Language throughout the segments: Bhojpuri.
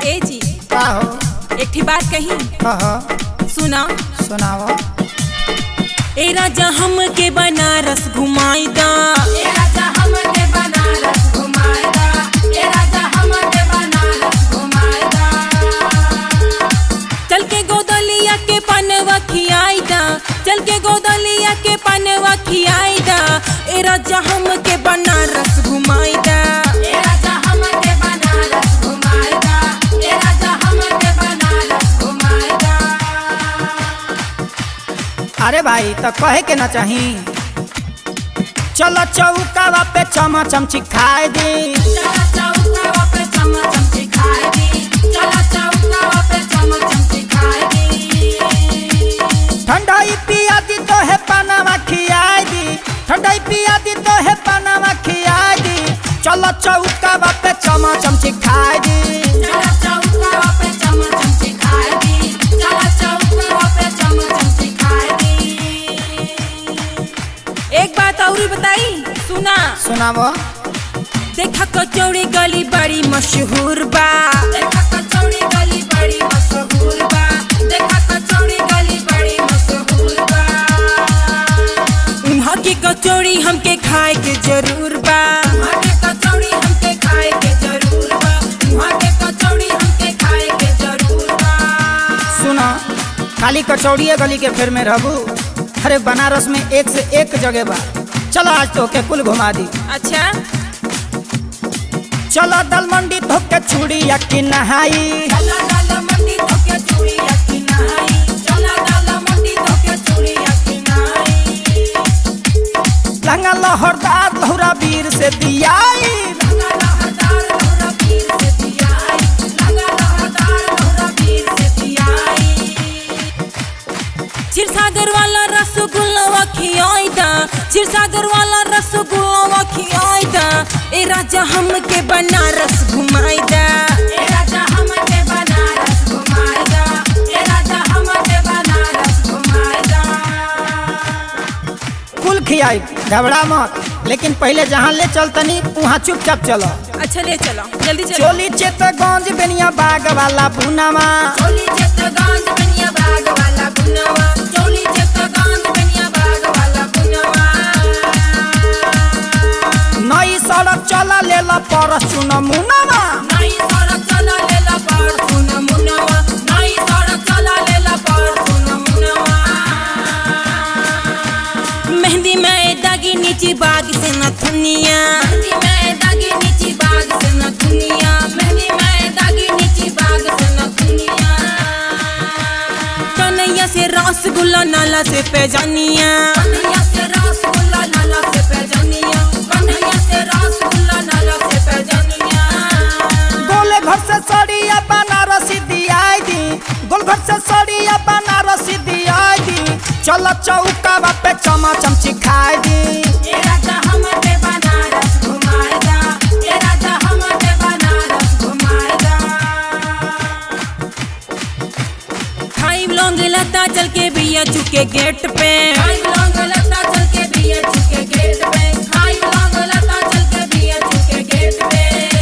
ए जी का हो एकठी बात कही कह सुना सुनाव ए राजा हम के बनारस घुमाई दा ए राजा हमके बनारस घुमाएगा ए राजा हमके बनारस घुमाएगा चल के गोदलिया के पनवा खियाई दा चल के गोदलिया के पनवा खियाई दा ए राजा हम के बनारस घुमाई दा ए राजा हमके बनारस घुमाएगा ए राजा हमके बनारस घुमाएगा अरे भाई तो कहे के ना चाही चलो चौकावा पे चमचम चिखाए दी चला चौका पे चमचम सिखाएगी चला चौका पे चमचम सिखाएगी ठंडाई पिया दी तो है पनावा खियाए दी ठंडाई पिया दी तो है पनावा खियाए दी चलो चौकावा पे चमचम चिखाए दी चला चौका पे चमचम सिखाएगी चला चौका पे चमचम सिखाएगी एक बात और बताई सुना सुनावो देखा कचौड़ी गली बड़ी मशहूर बा देखा कचौड़ी गली बड़ी मशहूर बा देखा कचौड़ी गली बड़ी मशहूर बा उन्हा की कचौड़ी हमके खाए के जरूर बा वहाँ के कचौड़ी हमके खाए के जरूर बा वहाँ के कचौड़ी हमके खाए के जरूर बा सुना खाली कचौड़िए गली के फेर में रहबू अरे बनारस में एक से एक जगह बा चलो आज तो के कुल घुमा दी अच्छा चलो दल मंडी धोके चूड़िया की नहाई चला डाला मंडी धोके चूड़ी अखी नहाई चला डाला मंडी धोके चूड़ी अखी नहाई लंगा लहरदार लहुरा वीर से दियाई लगा लहरदार लहरा पीर से दियाई लगा लहरदार लहरा पीर से दियाई क्षीरसागर वाला रसगुल्ला खियाई दा क्षीरसागर वाला रसगुल्ला खियाई दा ए राजा हमके बनारस घुमाई दा ए राजा हमके बनारस घुमाएगा ए राजा हमके बनारस घुमाएगा कुल खियाई घबरा मत लेकिन पहले जहाँ ले चलतनी वहाँ चुपचाप चलो अच्छा ले चलो जल्दी चलो चोली चेतगंज बेनिया बाग वाला भुनामा चोली चित्तगांज बनिया बाग वाला गुनवा चोली चित्तगांज बनिया बाग वाला गुनवा नई सड़क चला ले ला परस चुन मुनामा नई सड़क चला लेला पर सुन मुनवा नई सड़क चला लेला पर सुन मुनवा मेहंदी में दागी नीची बाग से न थुनिया मेहंदी में दागी नीची बाग से न दुनिया मेहंदी में दागी नीची बाग से न दुनिया कन्हैया से रसगुल्ला नाला से पैजानिया कन्हैया से रसगुल्ला नाला से पैजनिया कन्हैया से रसगुल्ला नाला से पैजनिया गोले घर से सड़िया बनारसी दियाई दी गोल घर से सड़िया बनारसी दियाई दी चलो चौकावा पे चमचम चिखाई दी ए राजा हमके बनारस घुमाएगा ए राजा हमके बनारस घुमाएगा खाई लौंग लता चल के भैया चुके गेट पे खाई लौंग लता चल के बिया चुके गेट पे खाई लौंग लता चल के बिया चुके गेट पे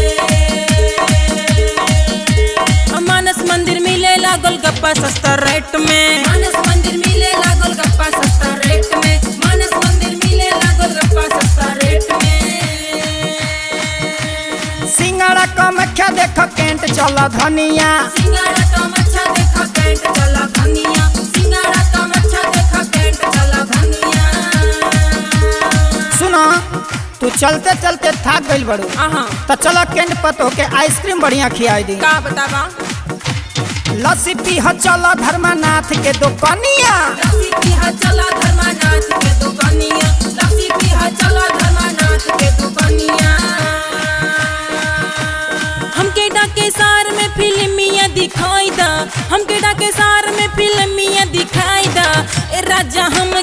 मानस मंदिर मिले लागल गप्पा सस्ता रेट में मानस मंदिर मिले लागल गप्पा सस्ता रेट में मानस मंदिर मिले लागल गप्पा सस्ता रेट में सिंगड़ा कमख्या देख केंट चल धनिया सिंगाड़ा कम अच्छा देखा कैंट चला धनिया सिंगाड़ा कम अच्छा देखा कैंट चला धनिया सुनो तू चलते चलते थक गइल बड़ू आहा तो चलो केंट पतो के आइसक्रीम बढ़िया खियाई दी का बतावा लस्सी पीह चलो धर्मनाथ के दुकनिया लस्सी पीहा चला धर्मानाथ के दुकानिया लस्सी पीहा चला धर्मानाथ के दुकानिया हमके डाके सार में फिल्मिया दिखाई दा हमके डाके सार में फिल्मिया दिखाई दा ए राजा हम